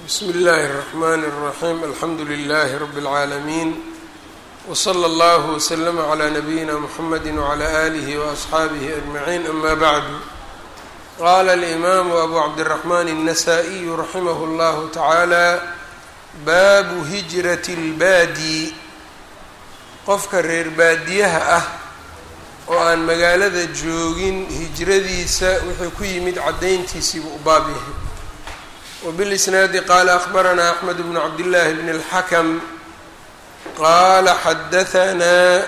bsmi اllahi الرحmn الرaxيm alxamdu لlh rb العaalمين wslى اllah وslm عlى nabiyina mxamedi وعlى آlih وأصxaabih أجmaعin ama bعd qala الإmam abu cabdالرaحman النasائي raximah اllah taعaalى baabu hijraة اlbaadi qofka reer baadiyaha ah oo aan magaalada joogin hijradiisa wuxuu ku yimid caddayntiisiibuu u baab yahay wbilisnaadi qaala akhbaranaa axmed bnu cabdillaahi bn اlxakam qaala xadahanaa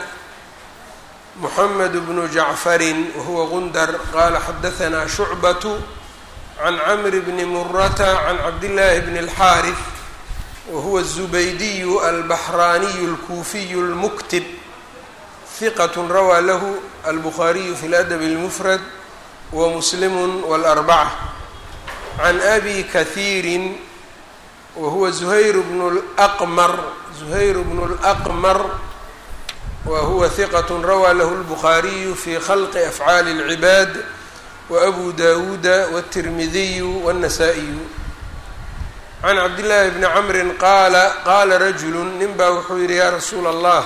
muxamed bnu jacfarin wahuwa gundar qaala xadahanaa shucbatu can camri bni murata can cabdillaahi bni اlxaarif wahuwa الzubaydiyu albaxraaniyu اlkuufiyu اlmuktib hiqat rawaa lahu albukhaariyu fi ladab اlmufrad wamuslimu wاlarbaca can abi kahiirin wahuwa zuhayr bnu laqmar zuhayr bnu laqmar wa huwa hiqat rawaa lahu lbukhaariyu fi khalqi afcaali اlcibaad waabu dawuuda wاtirmidiyu wاnnasaa-iyu can cabdillaahi bni camrin qaala qaala rajulu nin baa wuxuu yihi yaa rasuula allah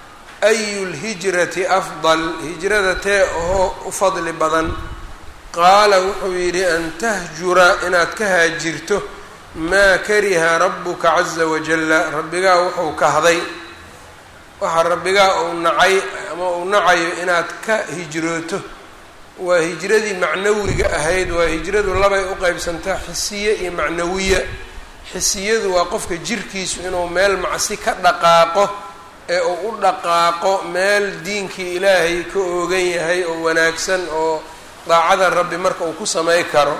ayu lhijrati afdal hijrada tee oo u fadli badan qaala wuxuu yidhi an tahjura inaad ka haajirto maa kariha rabuka caza wajalla rabbigaa wuxuu kahday waxa rabbigaa uu nacay ama uu nacayo inaad ka hijrooto waa hijradii macnawiga ahayd waa hijradu labay u qeybsantaa xisiye iyo macnawiya xisiyadu waa qofka jirkiisu inuu meel macsi ka dhaqaaqo ee uu u dhaqaaqo meel diinkii ilaahay ka oogan yahay oo wanaagsan oo daacada rabbi marka uu ku samay karo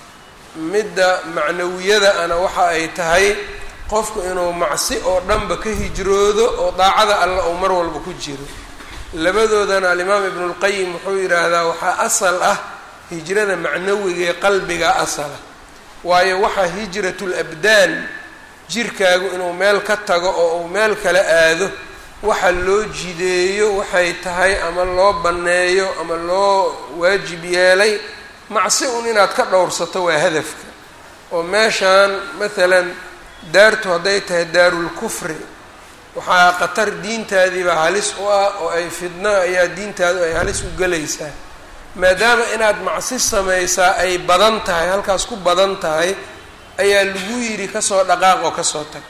midda macnawiyada ana waxa ay tahay qofku inuu macsi oo dhanba ka hijroodo oo daacada alla uu mar walba ku jiro labadoodana alimaam ibnulqayim wuxuu yidhaahdaa waxaa asal ah hijrada macnawiga ee qalbiga asala waayo waxaa hijratul abdaan jirkaagu inuu meel ka tago oo uu meel kala aado waxa loo jideeyo waxay tahay ama loo banneeyo ama loo waajib yeelay macsi un inaad ka dhowrsato waa hadafka oo meeshaan maalan daartu hadday tahay daarulkufri waxaa khatar diintaadiiba halis u ah oo ay fidno ayaa diintaadu ay halis u gelaysaa maadaama inaad macsi samaysaa ay badan tahay halkaas ku badan tahay ayaa lagu yidhi kasoo dhaqaaq oo kasoo tag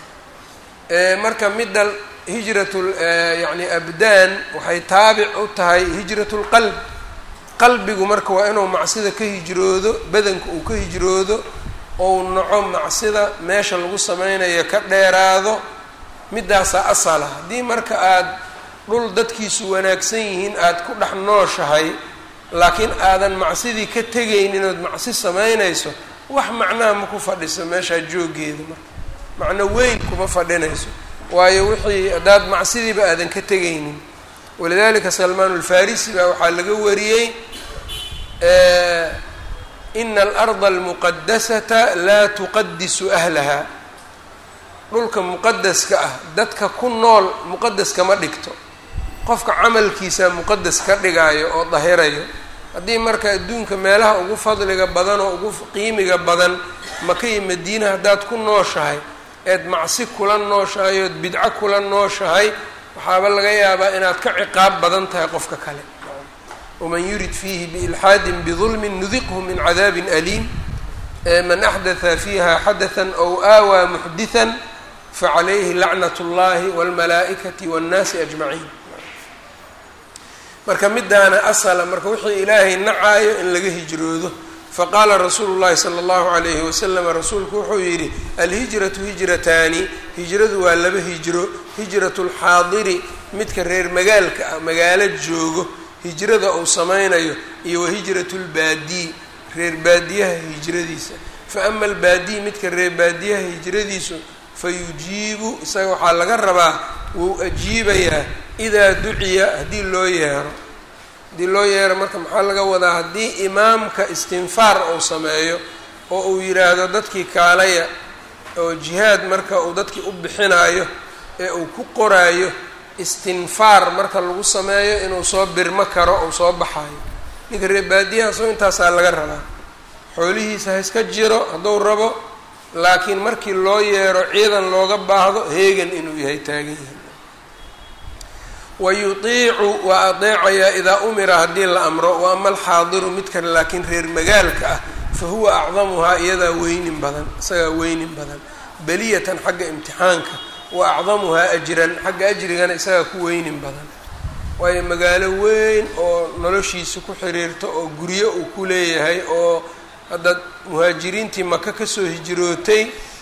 marka midda hijratul yacni abdaan waxay taabic u tahay hijratulqalb qalbigu marka waa inuu macsida ka hijroodo badanka uu ka hijroodo ou naco macsida meesha lagu sameynayo ka dheeraado middaasaa asala haddii marka aada dhul dadkiisu wanaagsan yihiin aada ku dhex nooshahay laakiin aadan macsidii ka tegaynin ood macsi samaynayso wax macnaha ma ku fadhiso meeshaa jooggeeda marka macno weyn kuma fadhinayso waayo wixii haddaad macsidiiba aadan ka tegaynin walidalika salmaan ulfarisi baa waxaa laga wariyey ina alarda almuqadasata laa tuqadisu ahlaha dhulka muqadaska ah dadka ku nool muqadas kama dhigto qofka camalkiisa muqadas ka dhigaayo oo dahirayo haddii marka adduunka meelaha ugu fadliga badan oo ugu qiimiga badan maka iyo madiina haddaad ku nooshahay eed macsi kula nooshahay ood bidco kula nooshahay waxaaba laga yaabaa inaad ka ciqaab badan tahay qofka kale waman yurid fiihi biilxaadin bidulmin nudiqhu min cadaabin aliim man axdatha fiiha xadathan ow aawaa muxdithan facalayhi lacnat اllahi wاlmalaa'ikati waاnnaasi ajmaciin marka midaana asala marka wixii ilaahay nacaayo in laga hijroodo faqaala rasuulu llahi sala allahu alayhi wasalam rasuulku wuxuu yidhi alhijratu hijrataani hijradu waa laba hijro hijratu lxaadiri midka reer magaalka ah magaalo joogo hijrada uu sameynayo iyo wa hijratu lbaadii reer baadiyaha hijradiisa fa ama albaadii midka reer baadiyaha hijradiisu fa yujiibu isaga waxaa laga rabaa wuu ajiibayaa idaa duciya haddii loo yeero haddii loo yeero marka maxaa laga wadaa haddii imaamka istinfaar uu sameeyo oo uu yidhaahdo dadkii kaalaya oo jihaad marka uu dadkii u bixinayo ee uu ku qoraayo istinfaar marka lagu sameeyo inuu soo birmo karo uu soo baxayo ninka reer baadiyaha soo intaasaa laga rabaa xoolihiisa ha iska jiro hadduu rabo laakiin markii loo yeero ciidan looga baahdo heegan inuu yahay taagan yahay wa yutiicu waa adeecayaa idaa umira haddii la amro wa ama alxaadiru midkan laakiin reer magaalka ah fa huwa acdamuhaa iyadaa weynin badan isagaa weynin badan beliyatan xagga imtixaanka wa acdamuhaa ajran xagga ajrigana isagaa ku weynin badan waayo magaalo weyn oo noloshiisa ku xiriirto oo guryo uu ku leeyahay oo hadda muhaajiriintii maka kasoo hijrootay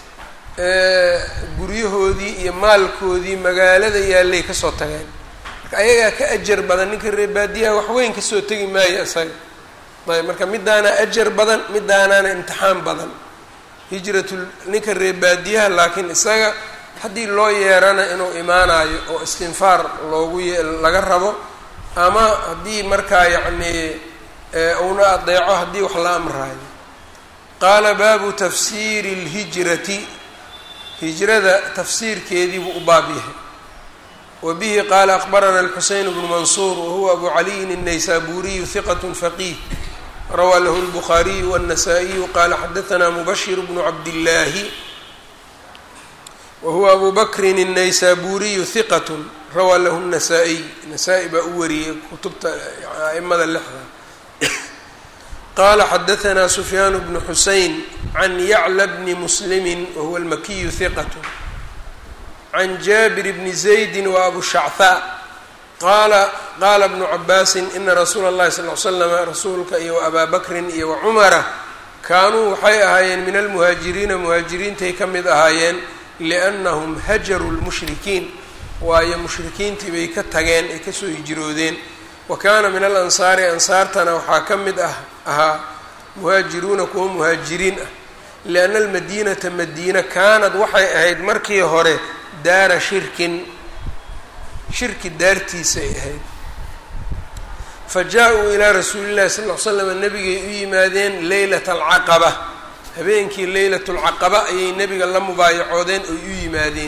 guryahoodii iyo maalkoodii magaalada yaallay kasoo tageen marka ayagaa ka ajar badan ninka reebaadiyaha waxweyn kasoo tegi maayo isaga ayb marka midaana ajar badan midaanaana imtixaan badan hijratul ninka reebaadiyaha laakiin isaga haddii loo yeerana inuu imaanayo oo istinfaar loogu y laga rabo ama haddii markaa yacnii uuna adeeco haddii wax la amraayo qaala baabu tafsiiri اlhijrati hijrada tafsiirkeediibuu u baab yahay wa bihi qaala akbarana alxuseyn bnu mansuur wahuwa abu caliyin الnaysaburiyu hiqat faqih rawaa lahu اlbukhaariyu wالnasaa-iyu qaala xadaثna mubashir bnu cabdillaahi wahuwa abu bakrin الnaysaburiyu hiqat rawaa lahu الnasaa-iy nasaa-i baa u wariyey kutubta aimada lixda qala xadaثna sufyaan bnu xusein can yacla bni muslimi wahuwa almakiyu hiqat can jaabir bni zaydi wa abu shachaa qaala qaala bnu cabaasin ina rasuula اllahi sal l slama rasuulka iyo abaa bakrin iyo wacumara kaanuu waxay ahaayeen min almuhaajiriina muhaajiriintay ka mid ahaayeen liannahum hajaruu lmushrikiin waayo mushrikiintii bay ka tageen ay kasoo hijroodeen wa kaana min alansaari ansaartana waxaa ka mid ah ahaa muhaajiruuna kuwa muhaajiriin ah lianna almadiinata madiina kaanad waxay ahayd markii hore daara shirkin shirki daartiisay ahayd fa jaa-uu ilaa rasuuli llahi sal ll slam nabigay u yimaadeen leylata alcaqaba habeenkii leylat lcaqaba ayay nebiga la mubaayacoodeen oy u yimaadeen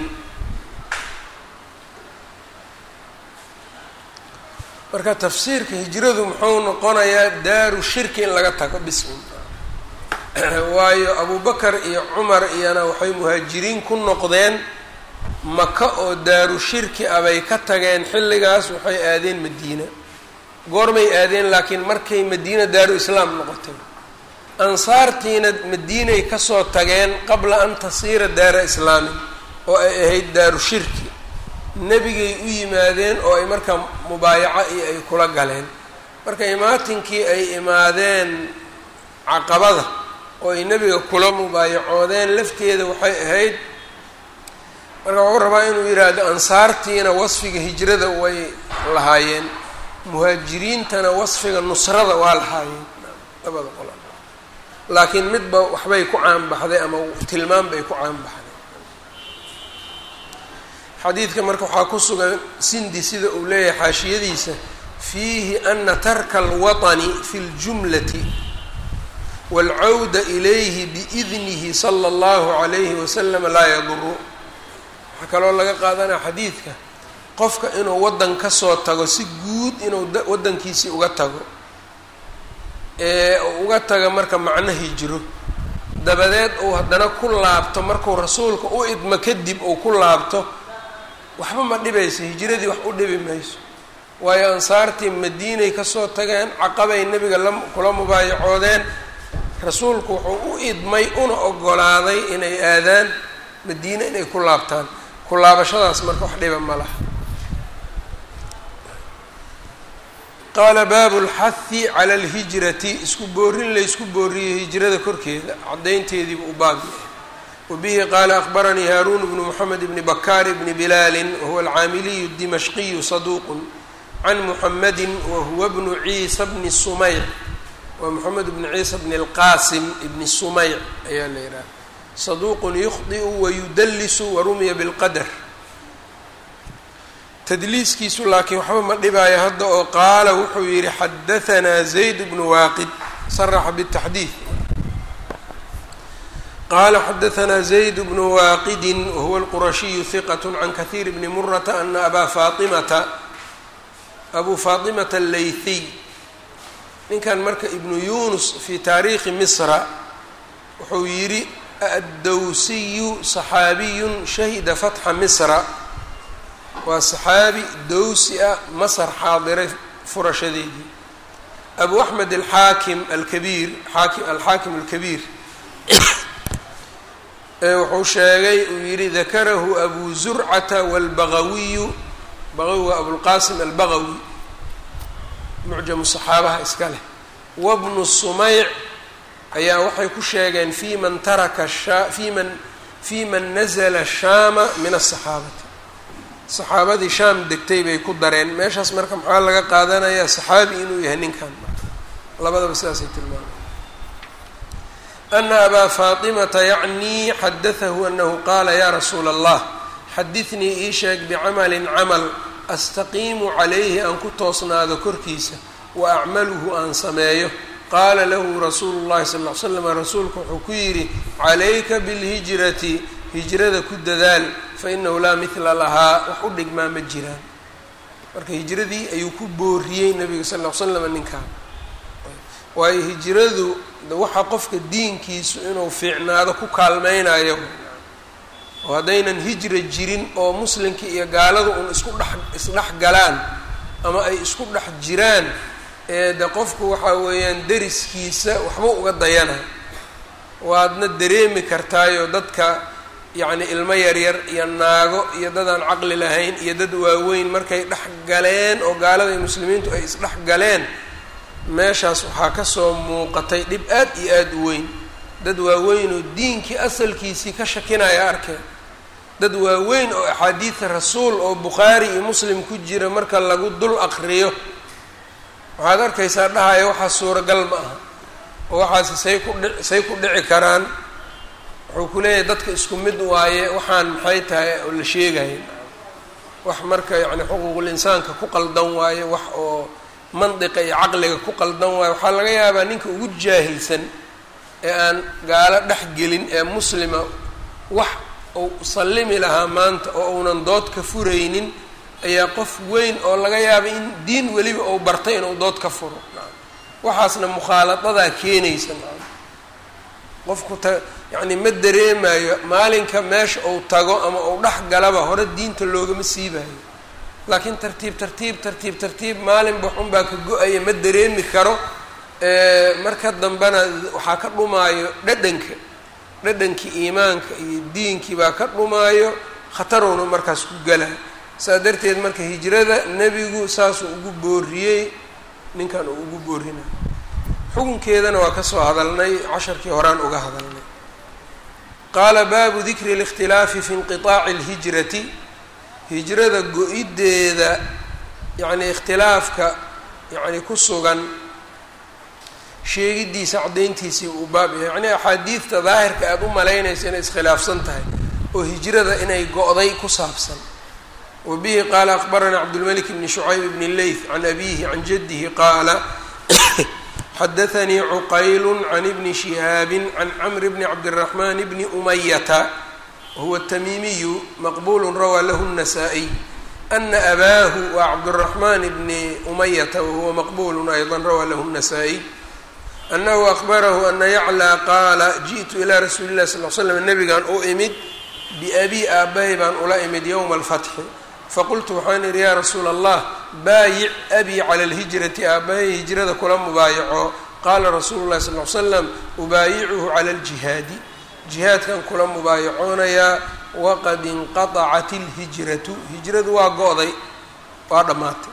marka tafsiirka hijradu muxuu noqonayaa daaru shirki in laga tago bismi waayo abubakar iyo cumar iyana waxay muhaajiriin ku noqdeen maka oo daaru shirki ah bay ka tageen xilligaas waxay aadeen madiina goormay aadeen laakiin markay madiina daaru islaam noqotay ansaartiina madiinay kasoo tageen qabla an tasiira daara islaamin oo ay ahayd daaru shirki nebigay u yimaadeen oo ay markaa mubaayaco iyo ay kula galeen marka imaatinkii ay imaadeen caqabada oo ay nebiga kula mubaayacoodeen lafteeda waxay ahayd marka wuxuu rabaa inuu yidhaahdo ansaartiina wasfiga hijrada way lahaayeen muhaajiriintana wasfiga nusrada waa lahaayeen labada qol laakiin midba waxbay ku caanbaxday ama tilmaam bay ku caanbaxday xadiidka marka waxaa ku sugan sindi sida uu leeyahay xaashiyadiisa fiihi ana tarka alwaطni fi اljumlati wاlcawda ilayhi biidnihi salى اllahu عalayhi wasalam laa yaduru waxaa kaloo laga qaadanaya xadiidka qofka inuu waddan kasoo tago si guud inuu waddankiisii uga tago ee uga taga marka macno hijro dabadeed uu haddana ku laabto markuu rasuulka u idmo kadib uu ku laabto waxba ma dhibayso hijradii wax u dhibi mayso waayo ansaartii madiinay kasoo tageen caqabay nebiga la kula mubaayacoodeen rasuulku wuxuu u idmay una ogolaaday inay aadaan madiine inay ku laabtaan ku laabashadaas marka wax dhiba ma laha qaala baabu lxahi cala alhijrati isku boorin laysku booriyey hijrada korkeeda caddaynteediibu u baab yahay wbihi qaala akbaranii haaruun bnu moxamed bni bakaar bni bilaali wahuwa alcaamiliyu dimashqiyu saduuqu can muxamedi wahuwa bnu ciisa bni sumayc waa moxamed bni ciisa bni اlqaasim bni sumayc ayaa la yidhaha saduuqun yukhdiu wayudallisu warumiya bilqadar tadliiskiisu laakiin waxba ma dhibaayo hadda oo qaala wuxuu yihi xadahanaa zayd bnu waaqid saraxa bاtaxdiid qala xadaثna zayd bnu waaqidi wahuwa اlqurashiyu hiqat can kahiir bni murata ana abaa faaimata abuu faatimata allaythiy ninkan marka ibnu yunus fi taariikhi misra wuxuu yidhi addowsiyu saxaabiyun shahida fatxa misra waa saxaabi dowsi ah masar xaadiray furashadeedii abu axmed alxaakim alkabiir aaki alxaakim alkabiir wuxuu sheegay uu yidhi dakarahu abu zurcata wاlbagawiyu bagawi waa abulqasim albagawi mucjamu saxaabaha iska leh wabnu sumayc ayaa waxay ku sheegeen fi man taraka fi man fi man nazla shaama min asaxaabati saxaabadii shaam degtay bay ku dareen meeshaas marka maxaa laga qaadanayaa saxaabi inuu yahay ninkan labadaba sidaasay tilmaamay ana abaa faatimata yacnii xadatahu anahu qaala ya rasuula allah xadidnii ii sheeg bicamalin camal astaqiimu calayhi aan ku toosnaado korkiisa wa acmaluhu aan sameeyo qaala lahu rasuulu llahi sal ll ly slam rasuulku wuxuu ku yidhi calayka bilhijrati hijrada ku dadaal fa inahu laa midla lahaa wax u dhigmaa ma jiraan marka hijradii ayuu ku booriyey nabiga sal ll ly slam ninkan waayo hijradu waxa qofka diinkiisu inuu fiicnaado ku kaalmeynayo oo haddaynan hijra jirin oo muslimka iyo gaalada un isku dhex isdhex galaan ama ay isku dhex jiraan ee de qofku waxa weeyaan deriskiisa waxba uga dayana waadna dareemi kartaayo dadka yacni ilmo yaryar iyo naago iyo dadaan caqli lahayn iyo dad waaweyn markay dhex galeen oo gaalada iyo muslimiintu ay isdhex galeen meeshaas waxaa kasoo muuqatay dhib aad iyo aada u weyn dad waaweyn oo diinkii asalkiisii ka shakinaya arkeen dad waaweyn oo axaadiida rasuul oo bukhaari iyo muslim ku jira marka lagu dul aqriyo waxaad arkaysaa dhahaya waxaa suuragal ma aha oo waxaasi say ku dhi say ku dhici karaan wuxuu ku leeyahay dadka isku mid waaye waxaan maxay tahay oo la sheegaya wax marka yacni xuquuqul insaanka ku qaldan waaye wax oo mandiqa iyo caqliga ku qaldan waayo waxaa laga yaabaa ninka ugu jaahilsan ee aan gaalo dhex gelin ee muslima wax uu sallimi lahaa maanta oo uunan dood ka furaynin ayaa qof weyn oo laga yaaba in diin weliba uu bartay inuu dood ka furo waxaasna mukhaalaadadaa keenaysa qofku ta yacni ma dareemayo maalinka meesha uu tago ama uu dhex galaba hore diinta loogama siibayo laakiin tartiib tartiib tartiib tartiib maalinba xunbaa ka go-aya ma dareemi karo marka dambena waxaa ka dhumaayo dhadhanka dhadhankii iimaanka iyo diinkii baa ka dhumaayo khatarowna markaas ku gala saa darteed marka hijrada nebigu saasuu ugu booriyey ninkan uu ugu boorina xukunkeedana waa kasoo hadalnay casharkii horaan uga hadalnay qaala baabu dikri اlاkhtilaafi fi inqiطaaci اlhijrati hijrada go-ideeda yacni ikhtilaafka yacni ku sugan sheegidiisa caddayntiisii uu baab yahay yacni axaadiidta daahirka aada u malaynaysa inay iskhilaafsan tahay oo hijrada inay go-day ku saabsan wa bihi qaala akbaranaa cabdulmalik bni shucayb bni leyth can abihi can jaddihi qaala xadaanii cuqaylu can ibni shihaabi can camri bni cabdiraxmaan bni umayata wahuwa tamiimiyu maqbulu rawaa lahu الnasaa-iy ana abaahu waa cabdالraxmaan bni umayata wahuwa maqbulu ayضa rawaa lahu الnasaa-iy anahu akbarahu ana yaclىa qaala jiئtu ilaa rasuuli اlahi sal l slam nabigan u imid biabii aabbahay baan ula imid ywma اlfatxi faqultu waxaan idhi yaa rasuula allah baayic abii cala اlhijrati aabbahay hijrada kula mubaayaco qaala rasuulu اlahi sal l slam ubaayicuhu cala اljihaadi jihaadkan kula mubaayacoonayaa waqad inqatacat اlhijratu hijradu waa go-day waa dhammaatay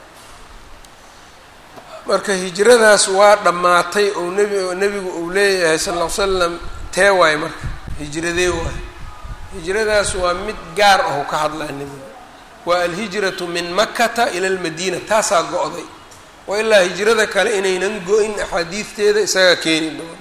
marka hijradaas waa dhammaatay ou nebi nebigu uu leeyahay sal ll ly slam tee waay marka hijradee waay hijradaas waa mid gaar ahu ka hadlaa nebigu waa alhijratu min makata ila almadiina taasaa go-day oo ilaa hijrada kale inaynan go-in axaadiidteeda isagaa keeni doona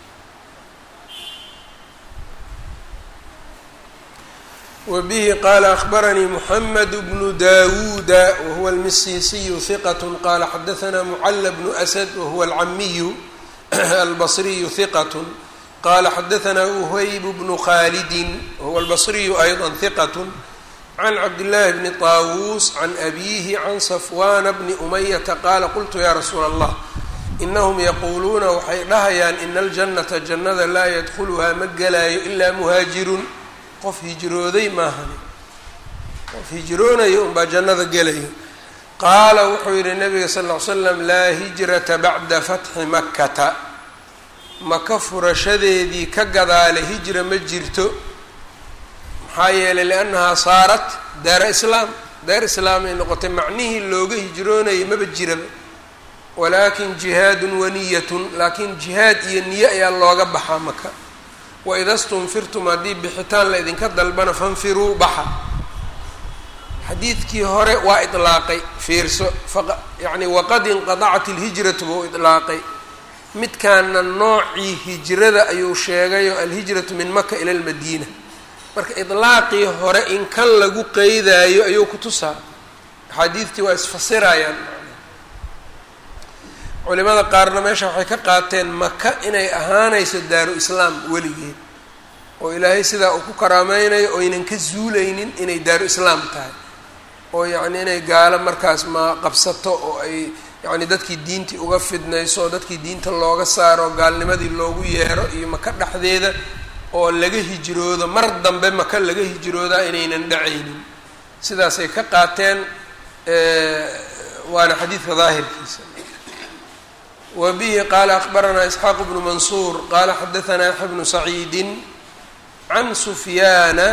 wbihi qaala akbaranii mxamed bnu dawuuda wahuwa almisiisiyu hiqat qaala xadaanaa mucala bnu asad wahuwa alcamiyu albasriyu hiqat qaala xadaanaa uhayb bnu khaalidin wahuwa albasriyu ayضa hiqat can cabdillaahi bni طaawuus can abiihi can safwana bni umayata qaala qultu ya rasuula allah inahum yaquuluuna waxay dhahayaan ina aljannata jannada laa yadkhuluhaa ma gelaayo ilaa muhaajirun qof hijrooday maahani qof hijroonaya unbaa jannada gelayo qaala wuxuu yihi nabiga sal ll ly slam laa hijrata bacda fatxi makkata maka furashadeedii ka gadaale hijra ma jirto maxaa yeelay liannahaa saarat daara islaam daar islaam ay noqotay macnihii looga hijroonayay maba jiraba walaakin jihaadun waniyatun laakiin jihaad iyo niyo ayaa looga baxaa maka waida stunfirtum haddii bixitaan la idinka dalbana fanfiruu baxa xadiidkii hore waa idlaaqay fiirso yani waqad inqadacat ilhijratu buu idlaaqay midkaana noocii hijrada ayuu sheegayo alhijratu min maka ila lmadiina marka idlaaqii hore in kan lagu qeydaayo ayuu ku tusaa axaadiidtii waa isfasirayaan culimada qaarna meesha waxay ka qaateen maka inay ahaanayso daaru islaam weligeed oo ilaahay sidaa uu ku karaameynayo oo aynan ka zuulaynin inay daaru islaam tahay oo yacni inay gaalo markaas ma qabsato oo ay yacni dadkii diintii uga fidnayso oo dadkii diinta looga saaro gaalnimadii loogu yeero iyo maka dhexdeeda oo laga hijroodo mar dambe maka laga hijroodaa inaynan dhacaynin sidaasay ka qaateen waana xadiidka daahirkiisa wa bihi qaala akbaranaa isxaaq bnu mansuur qaala xadaanaa yaxya bnu saciidin can sufyaana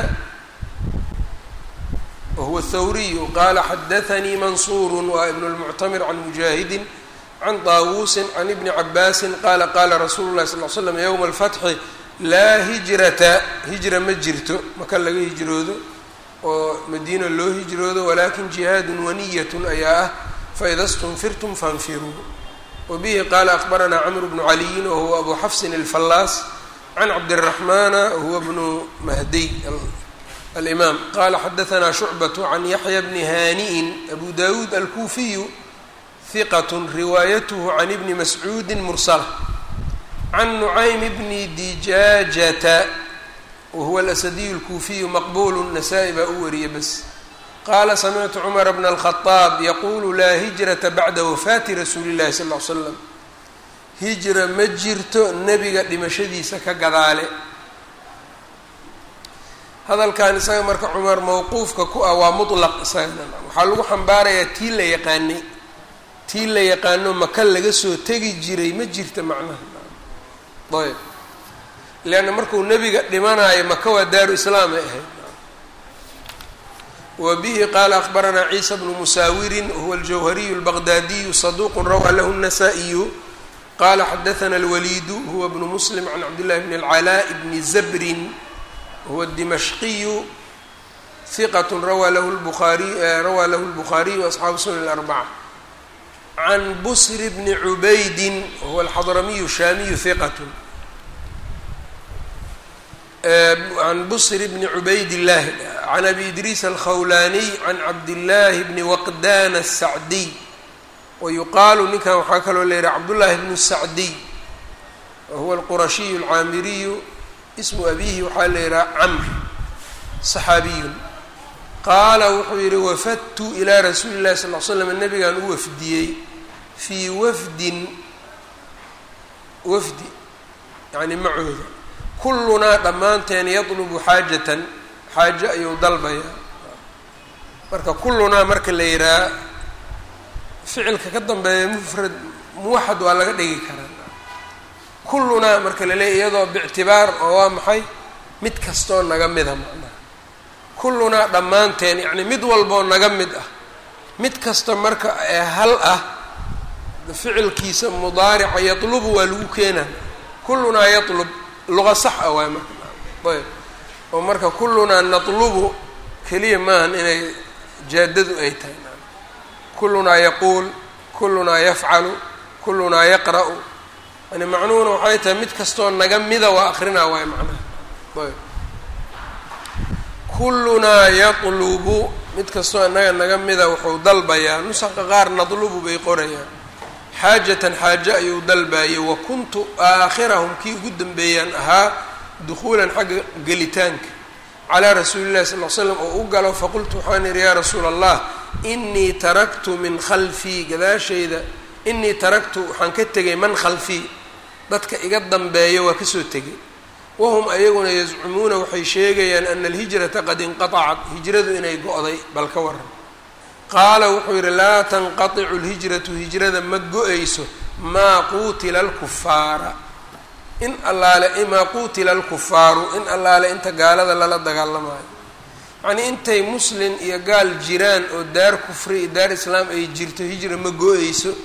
wahuwa thawriyu qaala xadaanii mansuuru waa ibn lmuctamir can mujaahidin can daawuusin can ibni cabaasin qaala qaala rasuulu lahi sal l slam yowma alfatxi laa hijrata hijra ma jirto maka laga hijroodo oo madiina loo hijroodo walakin jihaadun waniyatun ayaa ah faida stunfirtum fanfiruu wabihi qaala akbaranaa camr bnu caliyin wahuwa abu xafsin alfallaas can cabdiraxmaana wahuwa bnu mahdiy alimaam qala xadaanaa shucbatu can yaxya bni haani'in abu dawuud alkuufiyu hiqat riwaayatuhu can ibni mascuudi mursala can nucaym bni dijaajata wahuwa alasadiyu alkuufiyu maqbulu nasaa-i baa u wariyay bas qaala samictu cumara bna alkhadaab yaquulu laa hijrata bacda wafaati rasuuli llahi sal l slam hijra ma jirto nebiga dhimashadiisa ka gadaale hadalkan isaga marka cumar mawquufka ku ah waa mutlaq isagana waxaa lagu xambaarayaa tii la yaqaanay tii la yaqaano maka laga soo tegi jiray ma jirta macnaha ayb leanna markuu nebiga dhimanaayo maka waa daaru islaam ay ahayd wa bihi qaala akbaranaa ciisa bnu musaawirin wahuwa aljawhariyu albaqdaadiyu saduuqun rawaa lahu الnasaa-iyu qala xadaana alwaliidu huwa bnu muslim can cabdillahi bni alcalaa bni zabrin huwa dimashqiyu hiqat rawaa lahu lbuaariy rawaa lahu lbukhaariyu asxaabu sunan alarbaca can busri bni cubaydin wahuwa alxadramiyu shaamiyu hiqatun can busri bni cubaydillahi can abi idriis alkhawlaaniy can cabdillaahi bni waqdana asacdiy wayuqaalu ninkan waxaa kaloo la yihaha cabdullaahi bnu sacdiy wahuwa alqurashiyu alcaamiriyu ismu abihi waxaa la yihaha camr saxaabiyun qaala wuxuu yihi wafadtu ilaa rasuuli llahi sal l slam nabigaan u wafdiyey fii wafdin wafdi yani macooda kullunaa dhammaanteen yadlubu xaajatan xaajo ayuu dalbayaa marka kullunaa marka la yihaha ficilka ka dambeeya mufrad muwaxad waa laga dhigi karaa kullunaa marka la leeya iyadoo bictibaar oo waa maxay mid kastoo naga mida macnaha kullunaa dhammaanteen yacni mid walboo naga mid ah mid kasta marka ee hal ah ficilkiisa mudaarica yatlubu waa lagu keenaa kullunaa yatlub luqa sax ah waay marka ayb oo marka kullunaa natlubu keliya maahan inay jaadadu ay tahay kullunaa yaquul kullunaa yafcalu kullunaa yaqra'u yani macnuhuna waxay tahay mid kastoo naga mida waa akrinaa waay macnaha ayb kullunaa yatlubu mid kastoo inaga naga mida wuxuu dalbayaa nusaqa qaar nadlubu bay qorayaan xaajatan xaajo ayuu dalbayay wa kuntu aakhirahum kii ugu dambeeyaan ahaa dukhuulan xagga gelitaanka calaa rasuuli llahi sal l slam oo u galo faqultu waxaan idhi yaa rasuula allah inii taraktu min khalfii gadaashayda inii taraktu waxaan ka tegay man khalfii dadka iga dambeeya waa kasoo tegay wahum ayaguna yazcumuuna waxay sheegayaan ana alhijrata qad inqatacat hijradu inay go-day bal ka waran qaala wuxuu yidhi laa tanqaticu lhijratu hijrada ma go-ayso maa quutila alkufaara in allaale maa quutila alkufaaru in allaale inta gaalada lala dagaalamayo yacnii intay muslin iyo gaal jiraan oo daar kufri iyo daar islaam ay jirto hijra ma go-ayso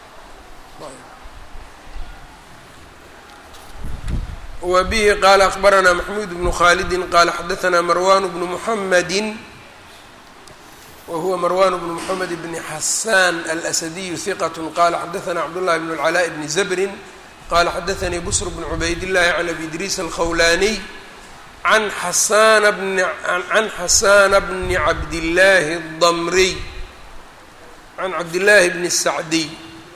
wa bihi qaala akbaranaa maxmuud bnu khaalidin qaala xadaanaa marwan bnu muxamadi whuwa marwan bn mxamed bn xasan alsadiyu hiqat qala xadaana cabdullahi bn اlcalaa bni zabrin qala xadaanii busr bn cubaydillahi can abi idriis alkhawlaniy an xasana bni can xasana bni cabdillaahi اdamriy can cabdillaahi bni sacdiy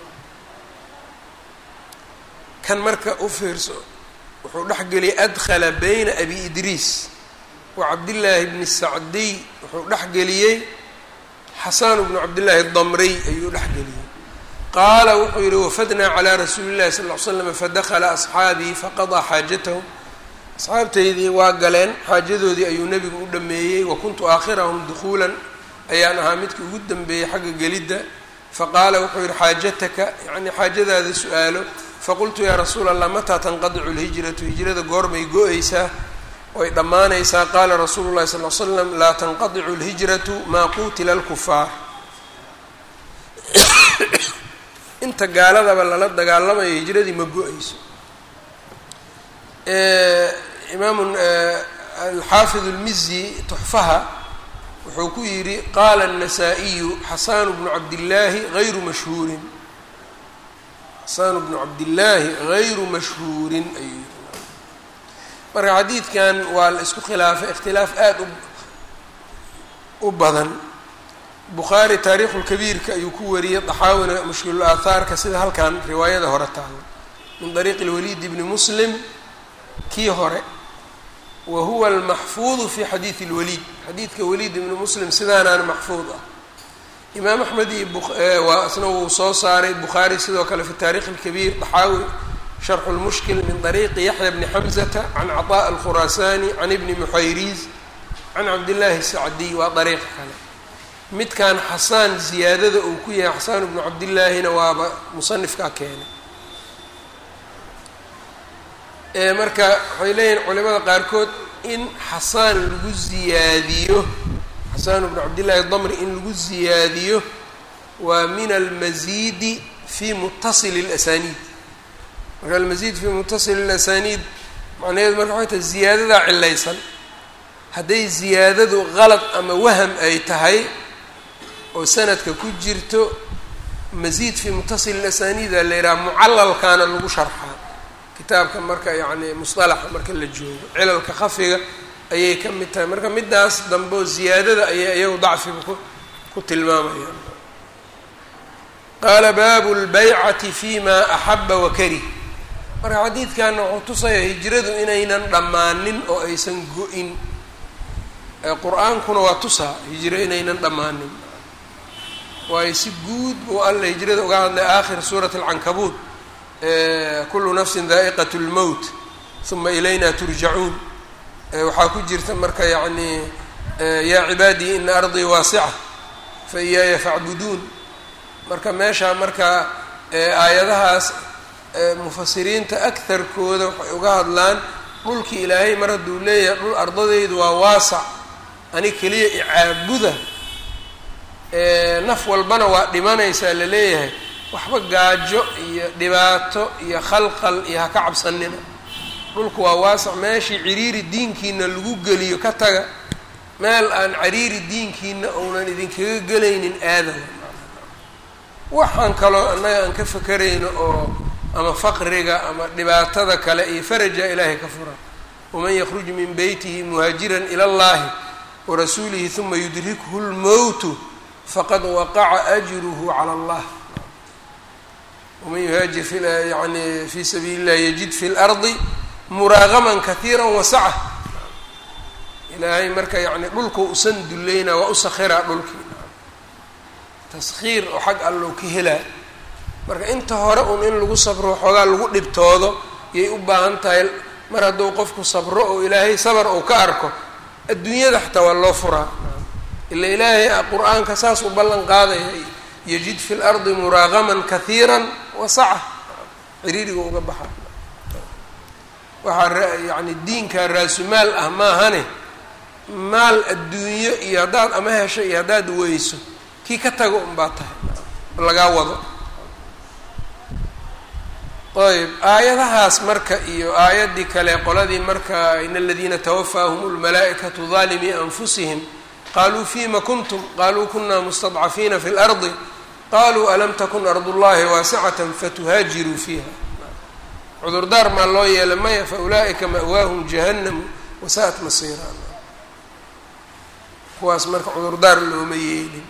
kan marka u fiirso wuxuu dhex geliyay adkhala bayna abi idriis wa cabdillaahi bni sacdiy wuxuu dhex geliyey xasan bnu cabdillaahi damriy ayuu dhex geliyey qaala wuxuu yihi wafadnaa calaa rasuuli llahi sal ll ly slam fadakala asxaabii faqadaa xaajatahum asxaabtaydii waa galeen xaajadoodii ayuu nebigu u dhameeyey wa kuntu aakhirahum dukhuulan ayaan ahaa midkii ugu dambeeyey xagga gelidda faqaala wuxuu yihi xaajataka yacnii xaajadaada su-aalo faqultu yaa rasuula allah mataa tanqadicu lhijratu hijrada goormay go-aysaa way dhammaanaysaa qaala rasuulu llahi sal l slam laa tanqadicu lhijratu maa quutila alkufaar inta gaaladaba lala dagaalamayo hijradii ma go-ayso imaamu alxaafid اlmizi tuxfaha wuxuu ku yidhi qaala الnasaa-iyu xasanu bnu cabdillaahi hayru mashhuurin xasanu bnu cabdillaahi hayru mashhuurin ayuu yidhi marka xadiidkan waa la isku khilaafay ikhtilaaf aada u badan bukhaari taariikhulkabiirka ayuu ku wariyey daxaawina mushkilul aathaarka sida halkan riwaayada hore taalo min dariiqi lwaliid bni muslim kii hore wa huwa almaxfuudu fi xadiidi اlwaliid xadiidka waliid ibni muslim sidaanaan maxfuud ah imaam axmed iyo waa isna wuu soo saaray bukhaari sidoo kale fi taarikh اlkabiir daxaawi sharxu lmushkil min dariiqi yaxya bni xamzata can caطaء alkhuraasaani can ibni muxayriis can cabdillaahi sacdiy waa dariiq kale midkan xasaan ziyaadada uu ku yahay xasaan bnu cabdillaahina waaba musanifkaa keenay marka waxay leeyihin culimada qaarkood in xasaan lagu ziyaadiyo xasaan bnu cabdillaahi damri in lagu ziyaadiyo waa min almasiidi fi mutasili اlasaniid marka almasiid fi mutasili اlasaniid macnaheedu marka waxay tahay ziyaadadaa cilaysan hadday ziyaadadu qalad ama waham ay tahay oo sanadka ku jirto masiid fi mutasil اlasaniida la yidhaha mucalalkaana lagu sharxaa kitaabka marka yacni musطalaxa marka la joogo cilalka khafiga ayay ka mid tahay marka midaas dambe oo ziyaadada ayay iyagu dacfiga ku ku tilmaamayaan qaala baabu اlbaycati fi ma axaba wakarih marka xadiidkanna wuxuu tusaya hijradu inaynan dhammaanin oo aysan go-in qur-aankuna waa tusaa hijro inaynan dhammaanin waayo si guud buu alla hijrada uga hadlay aakhir suurati alcankabuut kullu nafsin daa'iqat lmowt uma ilayna turjacuun waxaa ku jirta marka yacnii yaa cibaadii ina ardii waasica fa iyaaya facbuduun marka meeshaa marka aayadahaas mufasiriinta agharkooda waxay uga hadlaan dhulkii ilaahay mar hadduu leeyahay dhul ardadaydu waa waasac ani keliya icaabuda naf walbana waa dhimanaysaa la leeyahay waxba gaajo iyo dhibaato iyo khalqal iyo ha ka cabsanina dhulku waa waasac meeshii ciriiri diinkiina lagu geliyo ka taga meel aan cariiri diinkiina uunan idinkaga gelaynin aadan waxaan kaloo annaga aan ka fakerayno oo ama faqriga ama dhibaatada kale iyo faraja ilaahay ka fura waman yakruj min beytihi muhaajiran ila allahi warasuulihi huma yudrikhu lmowtu faqad waqaca ajruhu cala allah waman yuhaajir fi yani fi sabiili اllahi yajid fi lardi muraagaman kahiira wasaca ilaahay marka yani dhulka usan dulleyna waa u sakhiraa dhulkii taskhiir oo xag allow ka helaa marka inta hore un in lagu sabro xoogaa lagu dhibtoodo yay u baahan tahay mar hadduu qofku sabro oo ilaahay sabar uu ka arko adduunyada xataa waa loo furaa ila ilaahay qur-aanka saas u ballan qaadaya yajid fi lardi muraaqaman kahiiran wasaca ciriiriga uga baxa waxaa yani diinka raasumaal ah maahane maal adduunyo iyo haddaad ama hesho iyo haddaad weyso kii ka tago unbaa tahay lagaa wado ayb aayadahaas marka iyo aayaddii kale qoladii marka in aladiina tawafaahum lmalaa'ikatu daalimii anfusihim qaluu fima kuntum qaluu kuna mustadcafiina fi اlardi qaluu alam takun ard اllahi waasicata fatuhaajiruu fiiha cudurdaar maa loo yeelay maya faulaa'ika ma'waahum jahannamu wasaa'at masiira kuwaas marka cudurdaar looma yeelin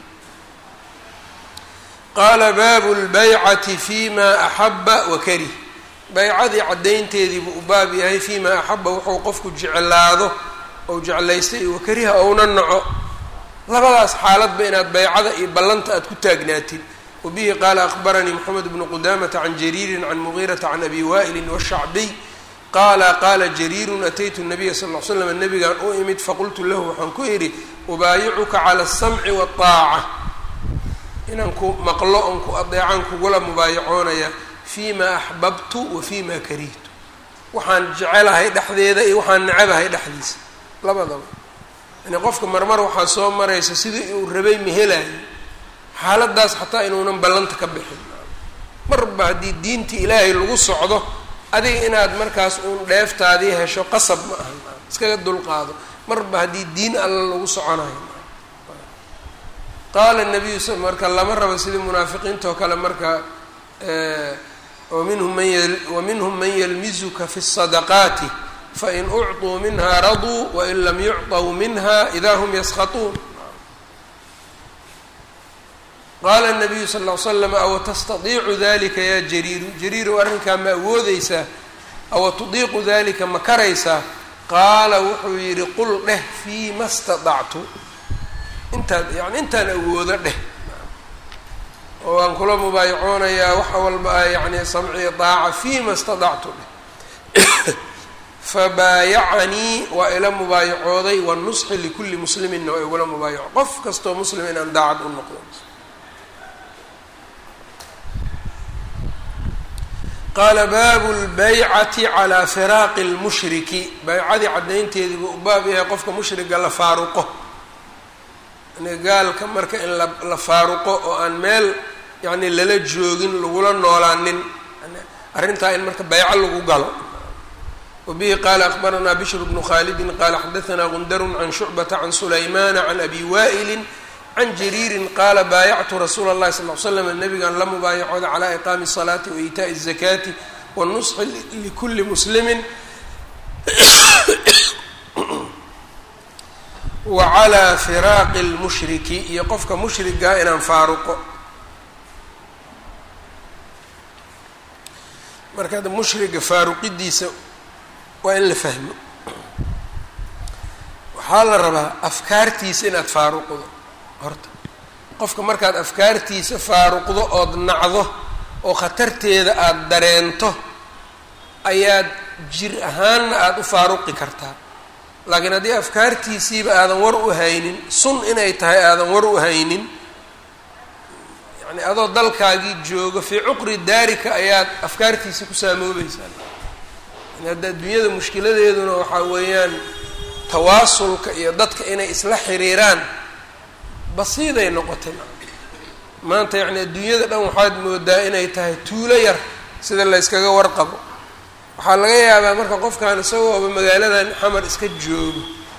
qaala baabu lbaycati fima axaba wakarih baycadii caddaynteediibuu u baab yahay fima axaba wuxuu qofku jeclaado ou jeclaystay wakariha ouna naco labadaas xaaladba inaad baycada iyo ballanta aad ku taagnaatid wabihi qaala akbaranii moxamed bnu qudamata can jariirin can mugiirata can abi wa'ilin washacbiy qaala qaala jariirun ataytu nabiya sal l slam nabigaan u imid faqultu lahu waxaan ku idhi ubaayicuka cala asamci waaaca inaan ku maqlo oon ku adeecaan kugula mubaayacoonaya fima axbabtu wa fima karihtu waxaan jecelahay dhexdeeda iyo waxaan necabahay dhexdiisa labadaba yani qofka marmar waxaa soo maraysa sidii uu rabay mahelayo xaaladaas xataa inuunan ballanta ka bixin marba haddii diintii ilaahay lagu socdo adiga inaad markaas uun dheeftaadii hesho qasab ma aha iskaga dulqaado marba haddii diin alla lagu soconayo qaala nabiyu s marka lama rabo sidii munaafiqiinta oo kale marka waminhum man waminhum man yalmizuka fi الsadaqaati fain ucطuu minha raduu wain lam yucطw minha ida hm yaskhaطuun qaala الnabiyu sal ll slam awa tastadiicu dalika ya jariiru jariirow arrinkaa ma awoodeysaa awa tudiiqu dalika ma karaysaa qaala wuxuu yidhi qul dheh fiima staطactu intaad yani intaan awoodo dheh oo aan kula mubaayacoonayaa waxa walba a yani samciya daaca fiima staطactu dheh fabaayacanii waa ila mubaayacooday wanusxi likulli musliminna waa igula mubaayaco qof kastoo muslim inaan daacad u noqdo qaala baabu lbaycati calaa firaaqi lmushriki baycadii caddaynteedii buu u baab yahay qofka mushriga la faaruqo yani gaalka marka in la la faaruqo oo aan meel yani lala joogin lagula noolaanin arrintaa in marka bayco lagu galo wabihi qaala akbaranaa bishr bnu khaalidin qaala xadaanaa gundarun can shucbata can sulaymana can abi wa'ilin can jariirin qaala baayactu rasuula اllahi sal l slam nabigan la mubaayacooda calaa iqaami الsalaati wa iitaaءi الzakaati wanusxi likuli muslimi wa calaa firaaqi اlmushriki iyo qofka mushrigaa inaan faaruqo marka ada mushriga faaruqidiisa waa in la fahmo waxaa la rabaa afkaartiisa inaad faaruqdo horta qofka markaad afkaartiisa faaruqdo ood nacdo oo khatarteeda aada dareento ayaad jir ahaanna aada u faaruqi kartaa laakiin haddii afkaartiisiiba aadan war u haynin sun inay tahay aadan war u haynin yacni adoo dalkaagii joogo fii cuqri daarika ayaad afkaartiisa ku saamoobaysaa yani hadda adduunyada mushkiladeeduna waxaa weeyaan tawaasulka iyo dadka inay isla xiriiraan basiiday noqotay maanta yacni adduunyada dhan waxaad moodaa inay tahay tuulo yar sida la yskaga warqabo waxaa laga yaabaa marka qofkan isagooba magaaladan xamar iska joogo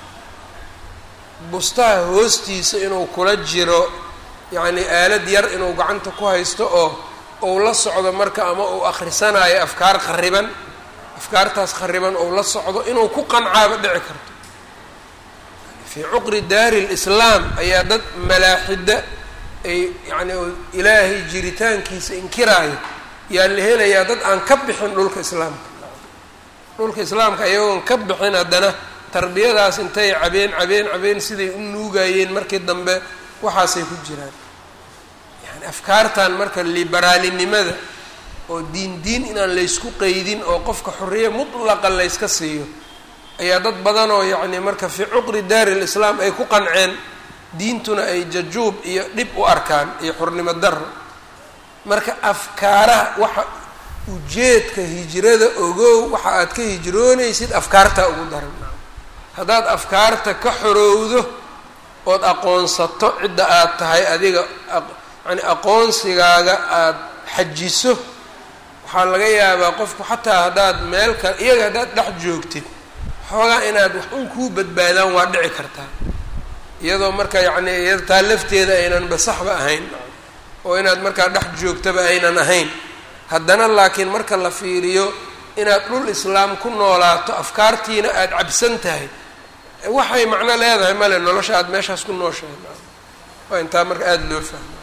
bustaha hoostiisa inuu kula jiro yacni aalad yar inuu gacanta ku haysto oo ou la socdo marka ama uu akhrisanayo afkaar khariban afkaartaas khariban ou la socdo inuu ku qancaaba dhici karto fii cuqri daari lislaam ayaa dad malaaxida ay yacni ilaahay jiritaankiisa inkiraayo yaa la helayaa dad aan ka bixin dhulka islaamka dhulka islaamka ayagoon ka bixin haddana tarbiyadaas intay cabeen cabeen cabeen siday u nuugayeen markii dambe waxaasay ku jiraan yani afkaartan marka liberaalinimada oo diin diin inaan laysku qeydin oo qofka xorriye mutlaqa layska siiyo ayaa dad badan oo yacni marka fii cuqri daari lislaam ay ku qanceen diintuna ay jajuub iyo dhib u arkaan iyo xornimo darro marka afkaaraha waxa ujeedka hijrada ogow waxa aad ka hijroonaysid afkaartaa ugu daran haddaad afkaarta ka xorowdo ood aqoonsato cidda aad tahay adiga yani aqoonsigaaga aada xajiso waxaa laga yaabaa qofku xataa haddaad meel kale iyaga haddaad dhex joogtid xoogaa inaad wax un kuu badbaadaan waa dhici kartaa iyadoo marka yacni iyada taa lafteeda aynan basaxba ahayn oo inaad markaa dhex joogtaba aynan ahayn haddana laakiin marka la fiiriyo inaad dhul islaam ku noolaato afkaartiina aada cabsan tahay waxay macno leedahay male nolosha aada meeshaas ku nooshahay waa intaa marka aada loo fahma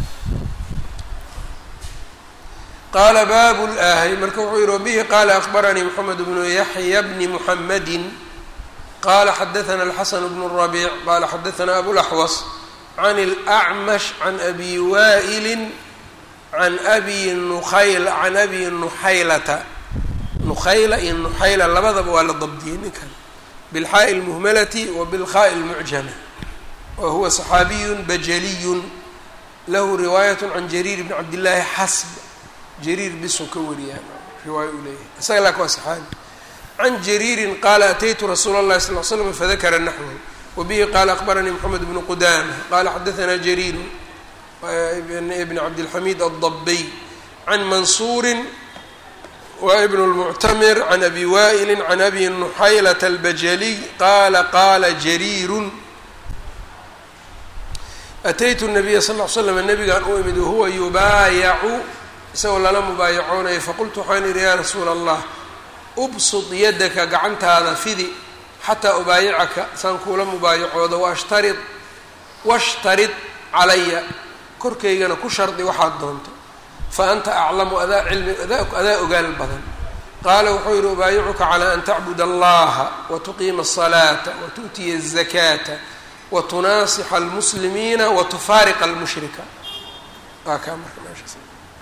qaala baabu laahay marka wuxuu yihi wabihi qaala akbaranii moxamed bnu yaxya bni muxamedin qala xadaana alxasan bnu rabiic qala xadaana abulaxwas can اlأcmash can abi waa'ili can abi nukhayl can abi nuxaylata nukhayla iyo nuxayla labadaba waa la dabdiyey ninkan bilxaaءi اlmuhmalati wa bilkhaaءi اlmucjama wa huwa صaxaabiyu bajaliyu lahu riwaayat can jariir bni cabdillaahi xasb jariir bisuu ka wariyaa riwaaya uu leeyahay isaga laak waa saxaabi can jariirin qaala ataytu rasuula اllahi sal l slam fadakara naxwahu wabihi qaala akbaranii moxamed bnu qudama qala xadaanaa jariiru ibn cabdilxamiid addabiy can mansuurin wa ibn اlmuctamir can abi waa'ili can abi nuxaylata albajaliy qaala qaala jariirun ataytu nabiya sal l slam nabigaan u imid wahuwa yubaayacu isagoo lala mubaayacoonaya faqultu waxaan idhi yaa rasuula allah ubsud yadaka gacantaada fidi xataa ubaayicaka saan kuula mubaayacooda waashtarid washtarid calaya korkaygana ku shardi waxaad doonto fa anta aclamu adaa cilmi adaa ogaal badan qaala wuxuu yihi ubaayicuka calaa an tacbud allaha watuqiima asalaata watu'tiya azakaata watunaasixa almuslimiina watufaariqa almushrika waa kaa marka meeshaas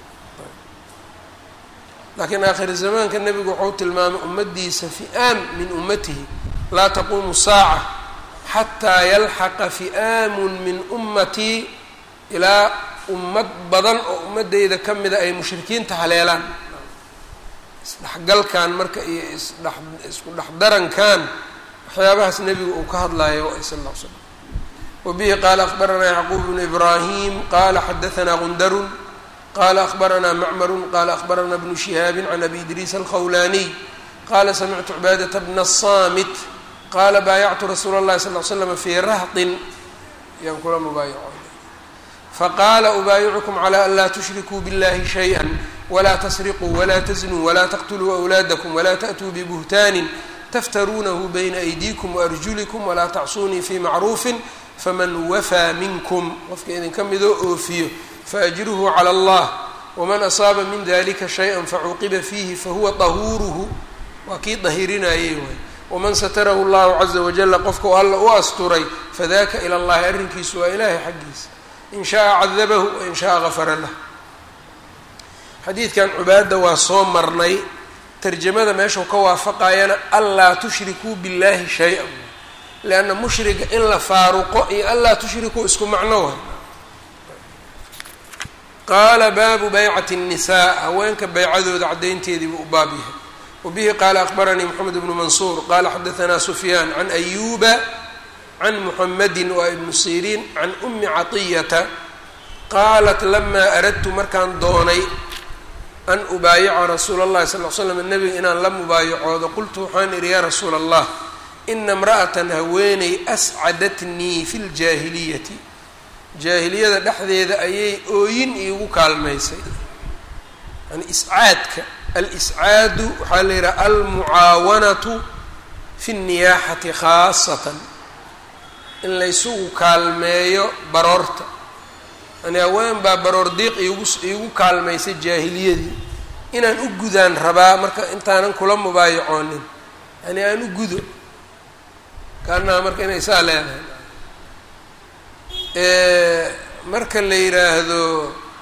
laakiin aakhiri zamaanka nebigu wuxuu tilmaamay ummadiisa fi'aam min ummatihi laa taquumu saaca xataa yalxaqa fi'aamun min ummatii ilaa ummad badan oo ummadeyda ka mida ay mushrikiinta haleelaan isdhexgalkan marka iyo isdhe isku dhexdarankan waxyaabahaas nebigu uu ka hadlayo sal ll l slam wabihi qaala akbaranaa yacquub bnu ibraahim qaala xadaanaa gundarun qala akbaranaa macmaru qala akbaranaa bnu shihaabi can abi idriis alkhawlaniy qala samictu cibaadata bna asamit qaala baayactu rasuula اllahi sal l slam fii rahtin yaan kula mubaayacoonay faqaala ubaayicukum calى an laa tushrikuu biاllahi shayئa wla tsriquu wla tznuu wla taqtuluu أwlaadakum wla taأtuu bbuhtaanin taftaruunahu bayna aydiikum waarjulikum wla tacsuunii fii macruufi faman wafaa minkum qofka idinka midoo oofiyo faajruhu calى اllah wman asaaba min dalika shayئa facuqiba fiihi fahuwa طahuuruhu waa kii dahirinayey waay waman satarahu اllahu caza wajala qofka alla u asturay fadaka ilى اllahi arrinkiisu waa ilaahay xaggiisa in shaءa cadabahu wain shaءa gafara lah xadiidkan cubaada waa soo marnay tarjamada meeshuu ka waafaqayana anlaa tushrikuu biاllahi shay-a leanna mushriga in la faaruqo iyo anlaa tushrikuu isku macno way qaala baabu baycati الnisaa haweenka baycadooda caddaynteediibuu u baab yahay wabihi qaala akbaranii moxamed bnu mansuur qaala xadaanaa sufyaan can ayuba can muxamedi waa ibnu siriin can umi caطiyata qaalat lamaa aradtu markaan doonay an ubaayica rasuula اllahi sal l slam nebiga inaan la mubaayacoodo qultu waxaan idhi yaa rasuula allah ina imra'atan haweeney ascadatnii fi ljaahiliyati jaahiliyada dhexdeeda ayay ooyin iigu kaalmaysay yani iscaadka al-iscaadu waxaa la yidhaha almucaawanatu fi اnniyaaxati khaasatan in laysugu kaalmeeyo baroorta yani haween baa baroor diiq iigu iigu kaalmaysay jaahiliyadii inaan u gudaan rabaa marka intaanan kula mubaayacoonin yani aan u gudo kaanaha marka inay saa leedahay marka la yidhaahdo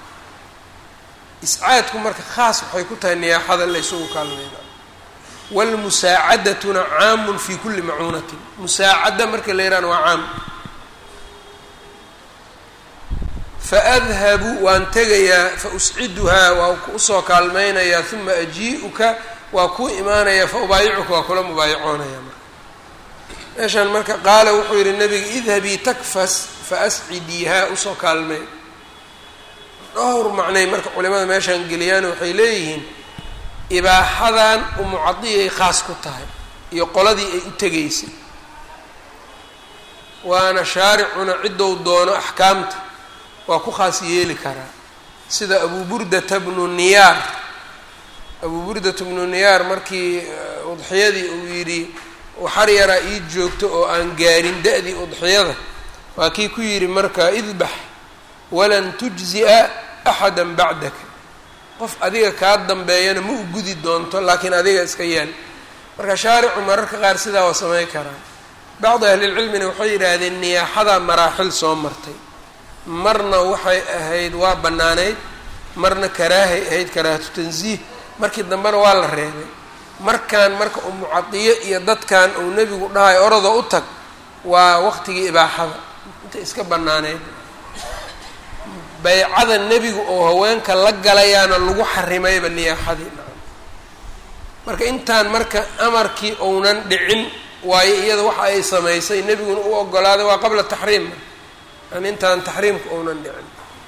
iscaadku marka khaas waxay ku tahay niyaaxada la ysugu kaalmeyna wاlmusaacadatuna caamun fi kuli macuunatin musaacada marka la yihahna waa caam faadhabu waan tegayaa fausciduhaa waa usoo kaalmeynayaa uma ajii'uka waa kuu imaanayaa faubaayicuka waa kula mubaayacoonaya marka meeshaan marka qaala wuxuu yihi nabiga idhabii takfas faascidiihaa usoo kaalmey dhowr macnay marka culimada meeshaan geliyaan waxay leeyihiin ibaaxadan umucadiyay khaas ku tahay iyo qoladii ay u tegaysay waana shaaricuna ciddou doono axkaamta waa ku khaas yeeli karaa sida abu burdata bnu niyaar abu burdata bnu niyaar markii udxiyadii uu yidhi waxar yaraa ii joogto oo aan gaarin da-dii udxiyada waa kii ku yidhi marka idbax walan tujzi'a axada bacdaka qof adiga kaa dambeeyana ma u gudi doonto laakiin adiga iska yeel marka shaaricu mararka qaar sidaa waa samayn karaa bacdi ahlilcilmina waxay yidhaahdeen niyaaxadaa maraaxil soo martay marna waxay ahayd waa bannaanayd marna karaahay ahayd karaahatu tansiih markii dambena waa la reebay markaan marka umucadiyo iyo dadkan uu nebigu dhahay orodoo u tag waa waqtigii ibaaxada inta iska bannaanayd baycada nebigu oo haweenka la galayaana lagu xarimayba niyaaxadii marka intaan marka amarkii ounan dhicin waayo iyada waxa ay samaysay nebiguna u ogolaaday waa qabla taxriim yani intaan taxriimka ounan dhicin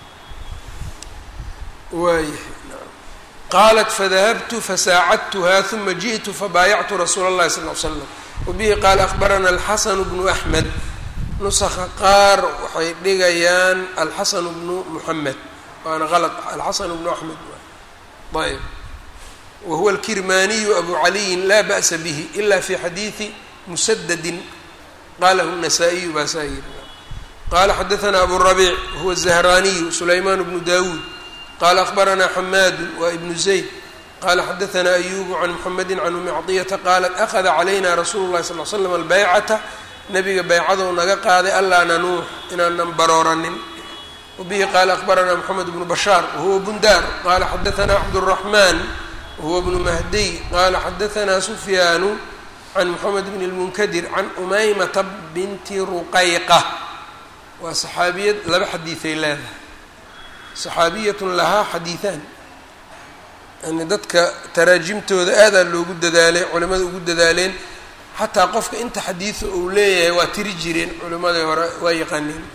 waayahay qaalat fadahabtu fasaacadtuha uma jiئtu fabaayactu rasuula اllahi sal ly slam wabihi qaala akbarana alxasanu bnu axmed nusaka qaar waxay dhigayaan alxasanu bnu muxamed waana qalad alxasanu bnu axmed ayb wa huwa alkirmaniyu abu caliyin laa ba'sa bihi ila fi xadiidi musadadin qalahu الnasaa-iyu baa saa yiri qala xadaثna abu rabiic wahuwa الzahraniyu sulayman bnu dawuud qala akbarana xamaadu wa ibnu zayd qala xadaثna ayubu can muxamedi can umi cطiyata qalat akhada calayna rasuulu اlahi sal l slam albeycata nabiga baycadou naga qaaday allaa nanuux inaanan barooranin wabihi qaala akbarana moxamed bnu bashaar wahuwa bundaar qala xadaثna cabdالraxman wahuwa bnu mahdiy qala xadaثna sufyaanu can moxamed bn اlmunkadir can umaymata binti ruqayqa waa saxaabiyad laba xadiiday leedahay saxaabiyatun lahaa xadiiثaan yani dadka taraajimtooda aadaa loogu dadaalay culimada ugu dadaaleen xataa qofka inta xadiida uu leeyahay waa tiri jireen culimadii hore waa yaqaaneen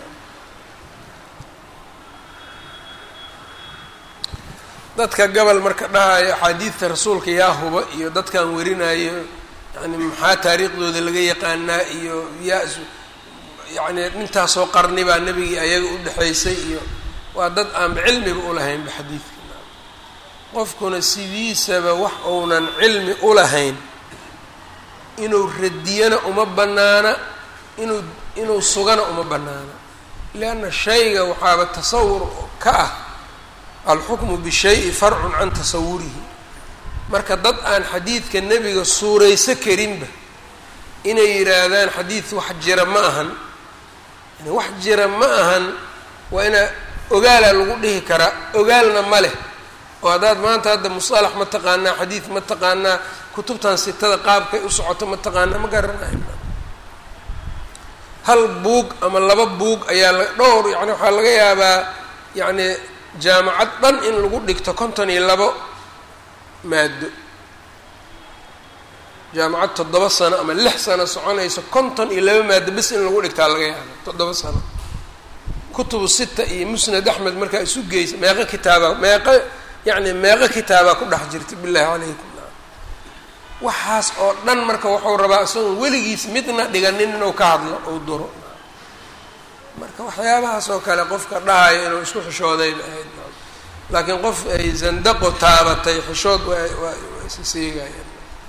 dadka gobol marka dhahayo axaadiidta rasuulka yaa huba iyo dadkan werinayo yani maxaa taariikhdooda laga yaqaanaa iyo yaa yani intaasoo qarni baa nebigii ayaga u dhexaysay iyo waa dad aanba cilmiba ulahaynba xadiidka qofkuna sidiisaba wax uunan cilmi ulahayn inuu radiyana uma bannaana inuu inuu sugana uma bannaana lianna shayga waxaaba tasawur ka ah alxukmu bishayi farcun can tasawurihi marka dad aan xadiidka nebiga suurayso karinba inay yidhaahdaan xadiid wax jira ma ahan yani wax jira ma ahan waa inaa ogaalaa lagu dhihi karaa ogaalna ma leh oo haddaad maanta hadda musalax ma taqaanaa xadiid ma taqaanaa kutubtan sitada qaabkay u socoto ma taqaanaa ma garanayo hal buug ama laba buug ayaa la dhowr yani waxaa laga yaabaa yacni jaamacad dhan in lagu dhigto konton iyo labo maado jaamacad toddoba sano ama lix sano soconayso konton iyo laba maado bes in lagu dhigtaa laga yaaba toddoba sano kutubu sita iyo musnad axmed markaa isu geysa meeqo kitaaba meeqo yacni meeqo kitaabaa ku dhex jirta billahi calaykum waxaas oo dhan marka wuxuu rabaa isagoon weligiis midna dhiganin inuu ka hadlo ou duro marka waxyaabahaas oo kale qofka dhahayo inuu isku xishoodayba ahayd laakiin qof ay zandaqo taabatay xishood waa waa waa isa seegayaan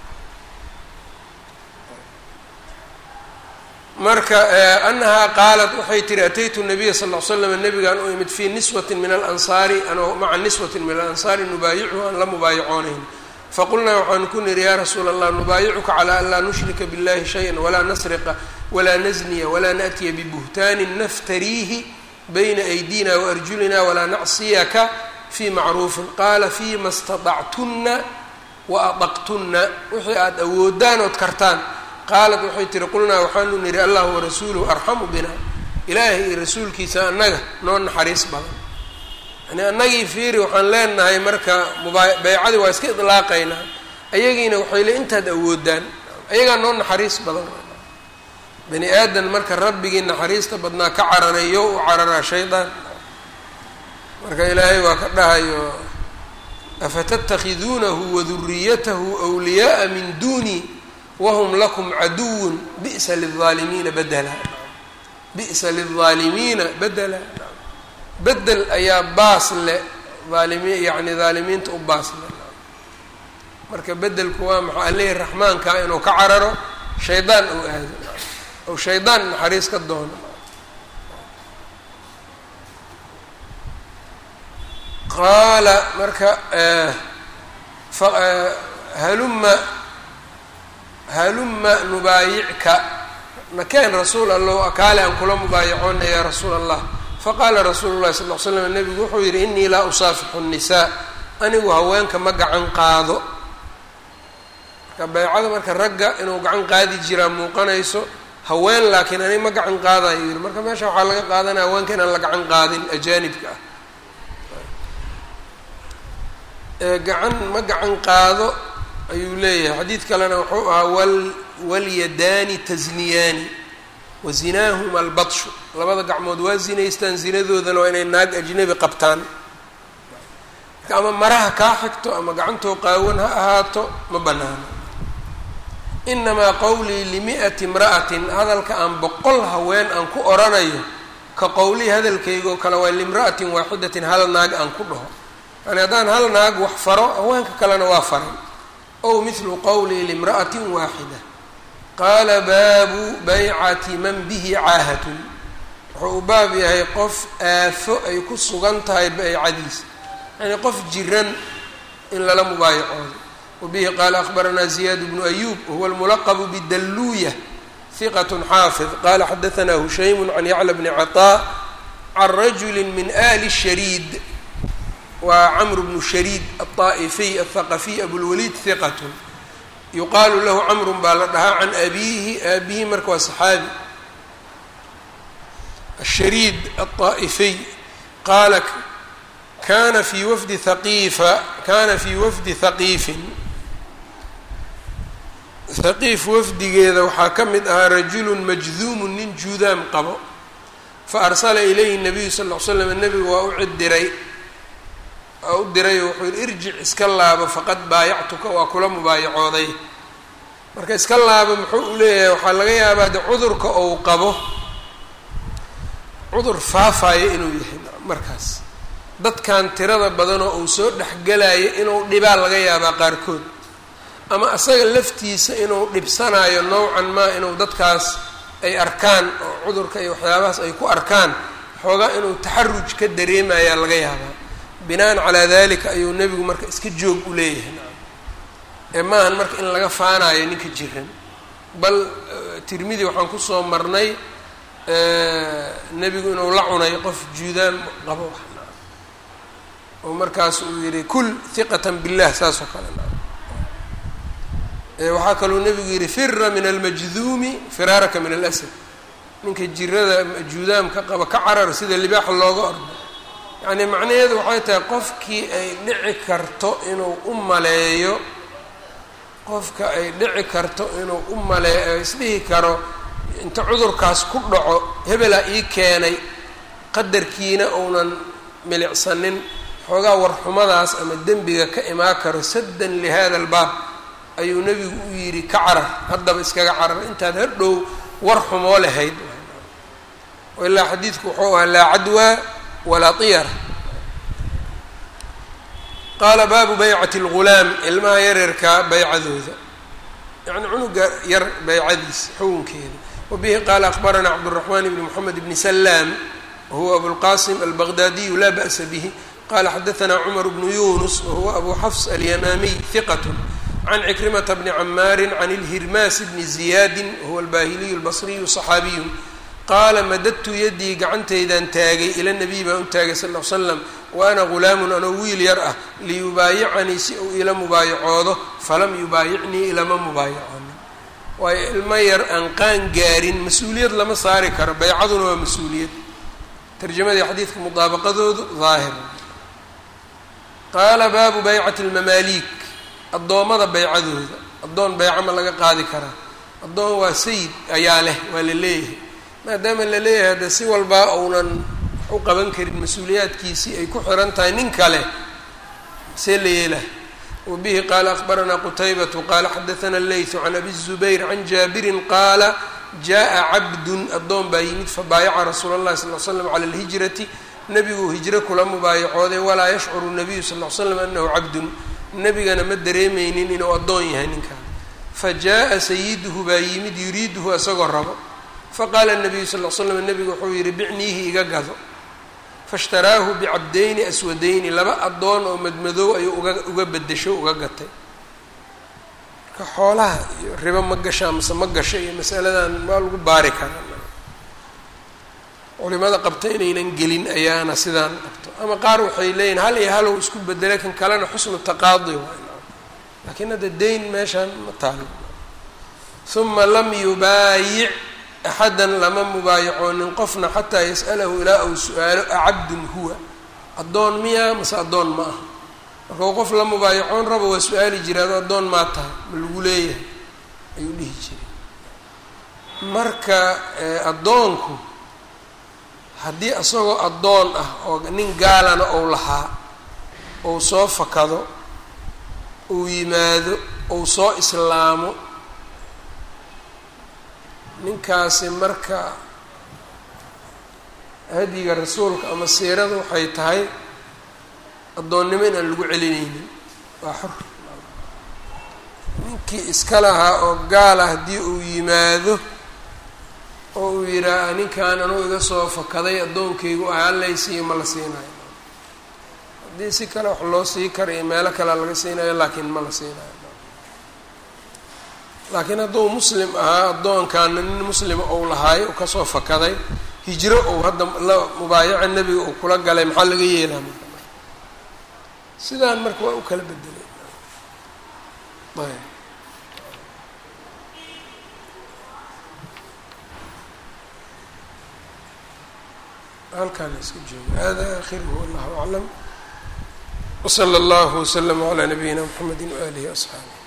marka anahaa qaalat waxay tihi ataytu nabiya sal ll slam nabigaan u imid fii niswati min alansaari anoo maca niswati min alansaari nubaayichu aan la mubaayacoonayn faqulnaa waxaanu ku niri yaa rasuula allah nubaayicuka calaa an laa nushrika biاllahi shaya walaa nasriqa walaa nasniya walaa naأtiya bibuhtaanin naftariihi bayna aydina waarjulina walaa nacsiyaka fii macruufin qaala fiima staطactunna wa adaqtunna wixii aada awoodaan ood kartaan qaalat waxay tihi qulnaa waxaanu nidhi allahu warasuuluhu arxamu bina ilaahay iyo rasuulkiisa annaga noo naxariis badan yani annagii fiiri waxaan leenahay marka mubaa baycadii waa iska idlaaqaynaa ayagiina waxay le intaad awoodaan ayagaa noo naxariis badan bani aadan marka rabbigii naxariista badnaa ka cararayo u cararaa shaydaan marka ilaahay waa ka dhahayo afatattakhiduunahu waduriyatahu wliyaaa min duuni wahum lakum caduwun bi'sa lilaalimiina badela bi'sa lilaalimiina bedela bedel ayaa baas le aalimi yacni daalimiinta u baas le marka bedelku waa maxaa alihii raxmaankaa inuu ka cararo shaydaan ou aado ou shaydaan naxariis ka doono qaala marka haluma haluma nubaayicka nakeen rasuul allow akaale aan kula mubaayacoona yaa rasuul allah faqaala rasuulu llahi sal l slam nabigu wuxuu yidhi inii laa usaafixu nnisaa anigu haweenka ma gacan qaado marka baycada marka ragga inuu gacan qaadi jiraa muuqanayso haween laakiin aniga ma gacan qaadayo yidhi marka meesha waxaa laga qaadanaya haweenka inaan la gacan qaadin ajaanibka ah gacan ma gacan qaado ayuu leeyahay xadiid kalena wuxuu ahaa wal walyadaani tasniyaani wa zinaahuma albadshu labada gacmood waa zinaystaan zinadoodana waa inay naag ajnabi qabtaan marka ama maraha kaa xigto ama gacantoo qaawan ha ahaato ma banaano inamaa qowlii limi'ati imra'atin hadalka aan boqol haween aan ku oranayo ka qowlii hadalkaygoo kale waa limra'atin waaxidatin hal naag aan ku dhaho yani haddaan hal naag wax faro haweenka kalena waa faray ow mithlu qowlii limra'atin waaxida qaala baabu baycati man bihi caahatun wuxuu u baab yahay qof aafo ay ku sugan tahay baycadiisa yani qof jiran in lala mubaayacoodo wabihi qaala akhbaranaa ziyaad bnu ayuub wahuwa almulaqbu bidalluuya hiqat xaafid qala xadaanaa hushaymu can yacla bni caطaa can rajuli min ali shariid waa camr bnu shariid aلطaa'ifiy aلthaqafiy abulwaliid hiqat yuqaalu lahu camrun baa la dhahaa can abiihi aabihi marka waa saxaabi ashariid aلطaa'ifiy qaala kana fii wafdi haqiifa kana fii wafdi haqiifin haqiif wafdigeeda waxaa ka mid ahaa rajulun majduumun nin juudaam qabo fa arsala ilayhi nabiyu sal ll slam nebigu waa u cidiray waa u diray oo wuxuu yihi irjic iska laabo faqad baayactuka waa kula mubaayacooday marka iska laabo muxuu u leeyahay waxaa laga yaabaa de cudurka ou qabo cudur faafaayo inuu yahay markaas dadkan tirada badanoo uu soo dhexgelayo inuu dhibaa laga yaabaa qaarkood ama asaga laftiisa inuu dhibsanayo nowcan maa inuu dadkaas ay arkaan oo cudurka iyo waxyaabahaas ay ku arkaan xoogaa inuu taxaruj ka dareemayaa laga yaabaa binaan calaa dalika ayuu nebigu marka iska joog u leeyahay ee maahan marka in laga faanayo ninka jiran bal tirmidi waxaan kusoo marnay nebigu inuu la cunay qof juudaan qabo oo markaas uu yihi kul hiqatan billah saas oo kale waxaa kaluu nebigu yihi fira min almajduumi firaaraka min alasad ninka jirada juudaamka qaba ka carar sida libaaxa looga ordo yacni macnaheedu waxay tahay qofkii ay dhici karto inuu u maleeyo qofka ay dhici karto inuu u maleeyo isdhihi karo inta cudurkaas ku dhaco hebelaa ii keenay qadarkiina uunan milicsanin xoogaa warxumadaas ama dembiga ka imaan karo saddan lihada albaab ayuu nebigu u yidhi ka carar haddaba iskaga carar intaad hadhow war xumoo lahayd ilaa xadiidku wuxuu ahaa laa cadwaa walaa tiyara qaala baabu baycati algulaam ilmaha yaryarkaa baycadooda yacni cunuga yar baycadiisa xukunkeeda wabihi qaala akbaranaa cabduraxmaan ibni moxamed ibni salaam wahuwa abulqasim albaqdaadiyu laa ba'sa bihi qala xadaanaa cumar bnu yunus wahuwa abu xafs alyamaamiy hiqat can cikrimata bni camaari can ilhirmaas bni ziyaadi wahuwa albahiliyu albasriyu صaxaabiyu qaala madadtu yaddii gacantaydaan taagay ila nabiy baan u taagay sal l slam wa ana ghulaamun anoo wiil yar ah liyubaayicanii si uu ila mubaayacoodo falam yubaayicnii ilama mubaayacoonin waayo ilmo yar aan qaan gaarin mas-uuliyad lama saari karo baycaduna waa mas-uuliyad tarjamadii xadiidka mudaabaqadoodu daahir qaala baabu baycati lmamaaliik addoommada baycadooda addoon bayco ma laga qaadi karaa addoon waa sayid ayaa leh waa la leeyahay maadaama la leeyahay hadde si walbaa uunan wax u qaban karin mas-uuliyaadkiisii ay ku xiran tahay nin kale see la yeelah wabihi qaala akbaranaa qutaybatu qaala xadaana leytu can abi zubayr can jaabirin qaala jaa cabdun addoon baa yimid fabaayaca rasuula اllahi sal l slam cala alhijrati nebiguu hijro kula mubaayacooday walaa yashcuru nabiyu sal l slam anahu cabdun nebigana ma dareemeynin inuu addoon yahay ninkaan fajaءa sayiduhu baa yimid yuriiduhu isagoo rabo faqaala nabiyu sal l slam nebigu wuxuu yihi bicniihi iga gado faishtaraahu bicabdayni aswadayni laba addoon oo madmadow ayuu uga uga bedesho uga gatay marka xoolaha iyo ribo ma gashaa mase ma gasha iyo masaladan waa lagu baari karaa culimada qabta inaynan gelin ayaana sidaan qabto ama qaar waxay leeyihin hal iyo halow isku bedela kan kalena xusnu taqaadi waay laakiin hadda dayn meeshaan ma taalo uma lam yubaayic axadan lama mubaayacoonin qofna xataa yas'alahu ilaa uu su-aalo acabdun huwa addoon miyaa mase addoon ma aha markau qof la mubaayacoon rabo waa su-aali jiraado addoon maa tahay ma lagu leeyahay ayuu dhihi jiray marka addoonku haddii isagoo addoon ah oo nin gaalana ou lahaa ou soo fakado uu yimaado ou soo islaamo ninkaasi marka hadiga rasuulka ama siirada waxay tahay addoonnimo inaan lagu celinaynin waa xor ninkii iska lahaa oo gaala haddii uu yimaado oo uu yidhaaha ninkan anuu iga soo fakaday addoonkaygu ah hallaysiiyo ma la siinayo haddii si kale wax loo sii karayo meelo kalea laga siinayo laakiin ma la siinayo laakiin hadduu muslim ahaa addoonkaana nin muslima ou lahaay u kasoo fakaday hijro ou hadda la mubaayaca nebiga uu kula galay maxaa laga yeelaa marka sidaan marka waa u kala bedelay ayb halkaan iska jooga hada akhiruhu wallahu aclam wslى اllah wslm عlى nabiyina mxamedi waalihi وaصxaabih